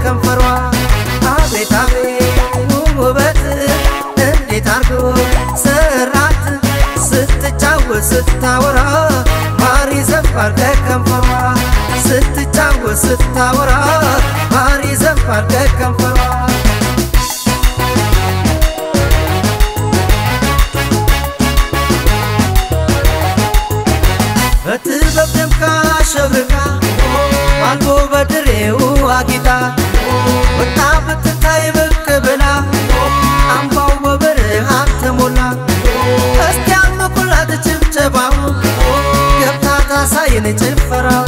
ከከንፈሯ አቤት አቤት ውበት እንዴት አርጎ ሰራት ስትጫወት ስታወራ ማር ይዘንባል ከከንፈሯ ስትጫወት ስታወራ ማር ይዘንባል ከከንፈሯ በጥበብ ደምቃ ሸብርቃ አልቦ በድሬው አጊጣ ወጣ ብትታይ ብቅ ብላ አምባው በብርሃን ተሞላ እስቲ ያልመቁላት ጭብጨባው ገብታ ታሳየን ጭፈራው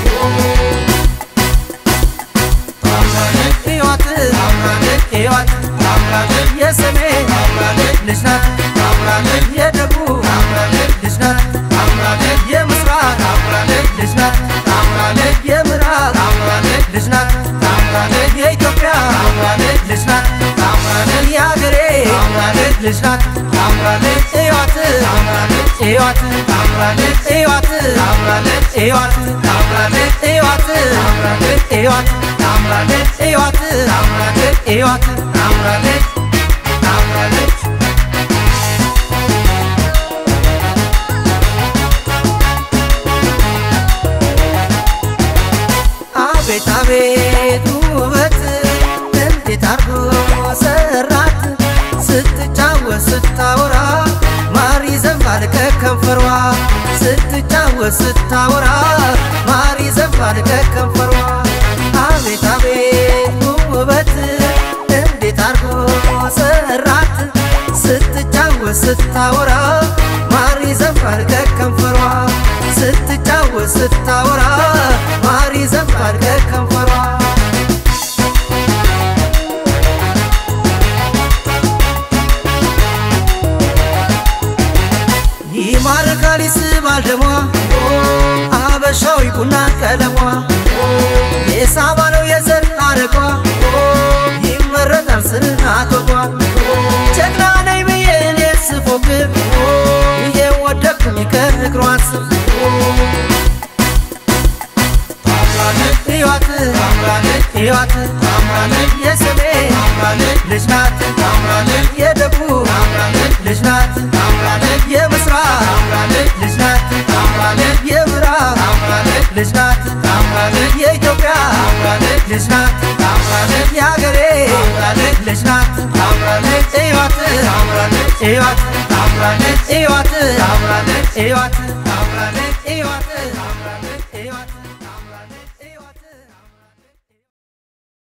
ሕይወት ሕይወት የሰሜን ልጅ ናት የደቡብ ልጅ ናት የምስራቅ ልጅ ናት የምዕራብ ልጅ ናት የኢትዮጵያ ልጅ ናት የአገሬ ልጅ ናት ሕይወት ሕይወት ሕይወት ሕይወት ሕይወት ሕይወት ሕይወት ሕይወት ታምራለች ታምራለች አቤት አቤት ውበት እንዴት አርጎ ሰራት ስትጫወት ስታወራ ማር ይዘንባል ከከንፈሯ ስትጫወት ስታወራ ማር ይዘንባል ከከንፈሯ አቤት አቤት ውበት እንዴት አርጎ ሰራት ስትጫወት ስታወራ ማር ይዘንባል ከከንፈሯ ስትጫወት ስታወራ ማር ይዘንባል ከከንፈሯ ይማርካል ይስባል ደሟ አበሻዊ ቡና ቀለሟ የሳባ ነው የዘር አረጓ ይመረጣል ስርዓት ወጓ ጀግና ነኝ ብዬ እኔ ስፎክር ይሄ ወደኩኝ ከእግሯ ስር ሕይወት ሕይወት የሰሜን ልጅ ናት የደቡብ ልጅ ናት የምስራቅ ልጅ ናት የምዕራብ ልጅ ናት የኢትዮጵያ ልጅ ናት የአገሬ ልጅ ናት ሕይወት ሕይወት ሕይወት ሕይወት ሕይወት